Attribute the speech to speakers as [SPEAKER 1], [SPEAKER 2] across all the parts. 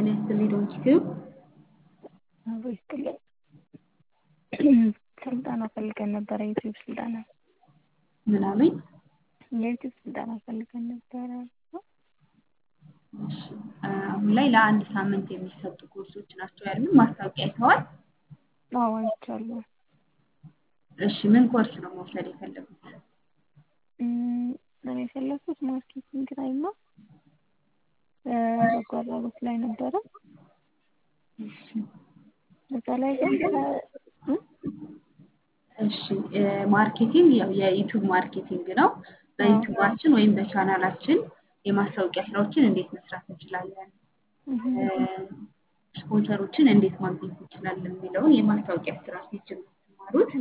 [SPEAKER 1] ጤና ይስጥልኝ ዶንኪቲዩብ
[SPEAKER 2] አብሮ ይስጥልኝ። ስልጠና ፈልገን ነበረ፣ የዩቲዩብ ስልጠና።
[SPEAKER 1] ምን አሉኝ?
[SPEAKER 2] የዩቲዩብ ስልጠና ፈልገን ነበረ።
[SPEAKER 1] እሺ፣ አሁን ላይ ለአንድ ሳምንት የሚሰጡ ኮርሶች ናቸው ያሉን። ማስታወቂያ አይተዋል?
[SPEAKER 2] አዎ አይቻለሁ።
[SPEAKER 1] እሺ፣ ምን ኮርስ ነው መውሰድ የፈለጉት?
[SPEAKER 2] እኔ የፈለኩት ማርኬቲንግ ላይ እና በጎ አድራጎት ላይ ነበረ።
[SPEAKER 1] እሺ
[SPEAKER 2] እዛ ላይ ግን
[SPEAKER 1] እሺ ማርኬቲንግ ያው የዩቲዩብ ማርኬቲንግ ነው። በዩቲዩባችን ወይም በቻናላችን የማስታወቂያ ስራዎችን እንዴት መስራት እንችላለን፣ ስፖንሰሮችን እንዴት ማግኘት እንችላለን የሚለውን የማስታወቂያ ስትራቴጂ ነው የምትማሩት።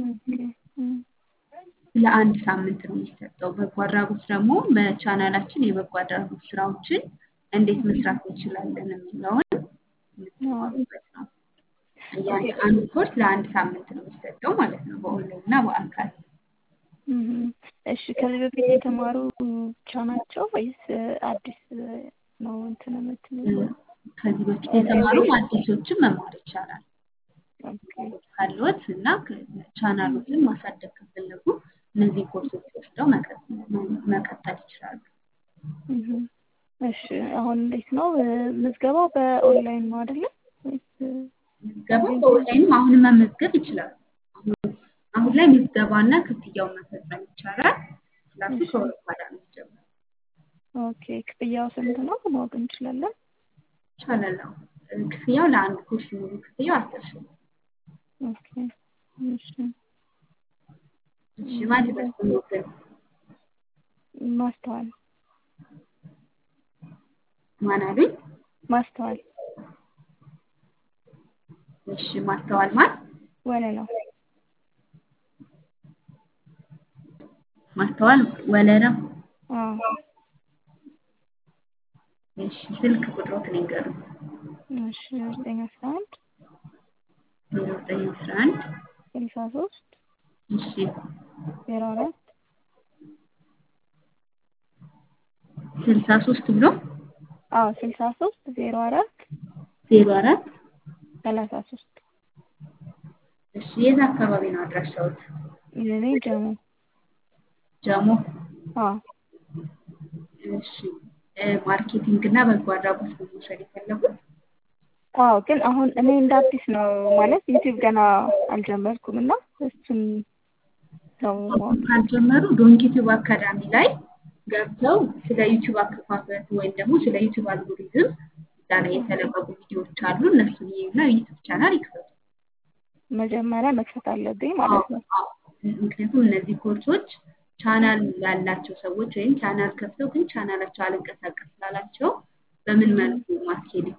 [SPEAKER 1] ለአንድ ሳምንት ነው የሚሰጠው። በጎ አድራጎት ደግሞ በቻናላችን የበጎ አድራጎት ስራዎችን እንዴት መስራት እንችላለን የሚለውን የምትማሩበት ነው። አንድ ኮርስ ለአንድ ሳምንት ነው የሚሰጠው ማለት ነው፣ በኦንላይን እና በአካል።
[SPEAKER 2] እሺ ከዚህ በፊት የተማሩ ብቻ ናቸው ወይስ አዲስ ነው እንትን የምትሉ?
[SPEAKER 1] ከዚህ በፊት የተማሩ አዲሶችን መማር ይቻላል ካለዎት እና ቻናሎትን ማሳደግ ከፈለጉ እነዚህ ኮርሶች ወስደው መቀጠል ይችላሉ።
[SPEAKER 2] እሺ አሁን እንዴት ነው ምዝገባው? በኦንላይን ነው አይደለ?
[SPEAKER 1] ምዝገባ በኦንላይንም አሁንም መመዝገብ ይችላሉ። አሁን ላይ ምዝገባና ክፍያውን መፈጸም ይቻላል። ክላሱ ከወር በኋላ ነው የሚጀምረው።
[SPEAKER 2] ኦኬ ክፍያው ስንት ነው ማወቅ እንችላለን?
[SPEAKER 1] ይቻላል። ክፍያው ለአንድ ኮርስ ሙሉ ክፍያው አስር ሺህ ነው።
[SPEAKER 2] ኦኬ እሺ
[SPEAKER 1] እሺ ማለት በስሞትን
[SPEAKER 2] ማስተዋል
[SPEAKER 1] ማን አሉኝ?
[SPEAKER 2] ማስተዋል
[SPEAKER 1] እሺ ማስተዋል ማን?
[SPEAKER 2] ወለላው
[SPEAKER 1] ማስተዋል ወለላው።
[SPEAKER 2] አዎ
[SPEAKER 1] እሺ ስልክ ቁጥሮትን ይንገሩኝ።
[SPEAKER 2] እሺ ዘጠኝ አስራ አንድ
[SPEAKER 1] ዜሮ ዘጠኝ አስራ አንድ
[SPEAKER 2] ስልሳ ሶስት
[SPEAKER 1] እሺ
[SPEAKER 2] ዜሮ አራት
[SPEAKER 1] ስልሳ ሶስት ብሎ
[SPEAKER 2] አዎ ስልሳ ሶስት ዜሮ አራት
[SPEAKER 1] ዜሮ አራት
[SPEAKER 2] ሰላሳ ሶስት
[SPEAKER 1] እሺ የት አካባቢ ነው አድራሻዎት?
[SPEAKER 2] እኔ ጀሞ
[SPEAKER 1] ጀሞ።
[SPEAKER 2] አዎ
[SPEAKER 1] እሺ ማርኬቲንግ እና በጎ አድራጎት ነው መውሰድ የፈለጉት?
[SPEAKER 2] አዎ ግን አሁን እኔ እንደ አዲስ ነው ማለት ዩቲዩብ ገና አልጀመርኩም እና እሱን ነው
[SPEAKER 1] ካልጀመሩ ዶንኪቲዩብ አካዳሚ ላይ ገብተው ስለ ዩቲዩብ አከፋፈት ወይም ደግሞ ስለ ዩቲዩብ አልጎሪዝም እዛ ላይ የተለቀቁ ቪዲዮዎች አሉ። እነሱን ይዩና ዩቲዩብ ቻናል ይክፈቱ።
[SPEAKER 2] መጀመሪያ መክፈት አለብኝ ማለት ነው።
[SPEAKER 1] ምክንያቱም እነዚህ ኮርሶች ቻናል ያላቸው ሰዎች ወይም ቻናል ከፍተው ግን ቻናላቸው አልንቀሳቀስ ስላላቸው በምን መልኩ ማስኬድ